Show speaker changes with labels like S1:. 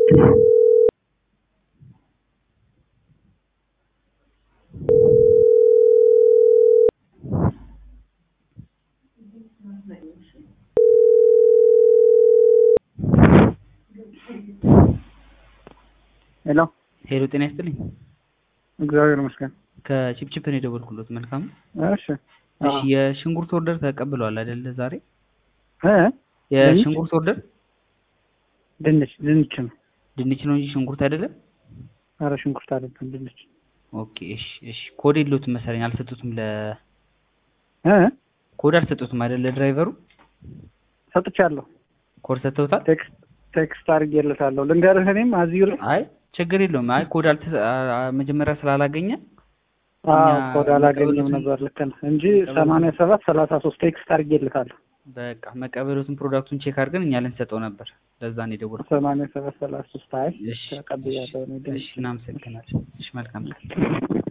S1: ሄሎ
S2: ሄሎ ጤና ይስጥልኝ።
S1: እግዚአብሔር ይመስገን።
S2: ከቺፕቺፕ ነው የደወልኩሎት። መልካም
S1: እሺ
S2: እሺ። የሽንኩርት ኦርደር ተቀብለዋል አይደለ? ዛሬ
S1: እ
S2: የሽንኩርት ኦርደር
S1: ድንች ድንች ነው።
S2: ድንች ነው እንጂ ሽንኩርት አይደለም።
S1: ኧረ ሽንኩርት አይደለም ድንች።
S2: ኦኬ እሺ እሺ። ኮድ የለውትም መሰለኝ አልሰጡትም። ለ
S1: እ
S2: ኮድ አልሰጡትም አይደለ? ለድራይቨሩ
S1: ሰጥቻለሁ።
S2: ኮድ ሰጥተውታል።
S1: ቴክስት ቴክስት አድርጌለታለሁ። ልንገርህ እኔም አዚሁ ላይ
S2: አይ ችግር የለውም። አይ ኮድ አልተ አ- መጀመሪያ ስላላገኘ
S1: አዎ
S2: እኛ
S1: ኮድ አላገኘም
S2: መቀበሉትን-
S1: ነበር። ልክ ነህ እንጂ ሰማንያ ሰባት ሰላሳ ሶስት ቴክስት አድርጌለታለሁ።
S2: በቃ መቀበሉትን ፕሮዳክቱን ቼክ አድርገን እኛ ልንሰጠው ነበር። ለዛ ነው የደወልኩት።
S1: ሰማንያ ሰባት ሰላሳ ሶስት አይ
S2: እሺ
S1: ተቀብያለሁ እኔ ድንች
S2: እሺ፣ እናመሰግናለን። እሺ መልካም ቀን።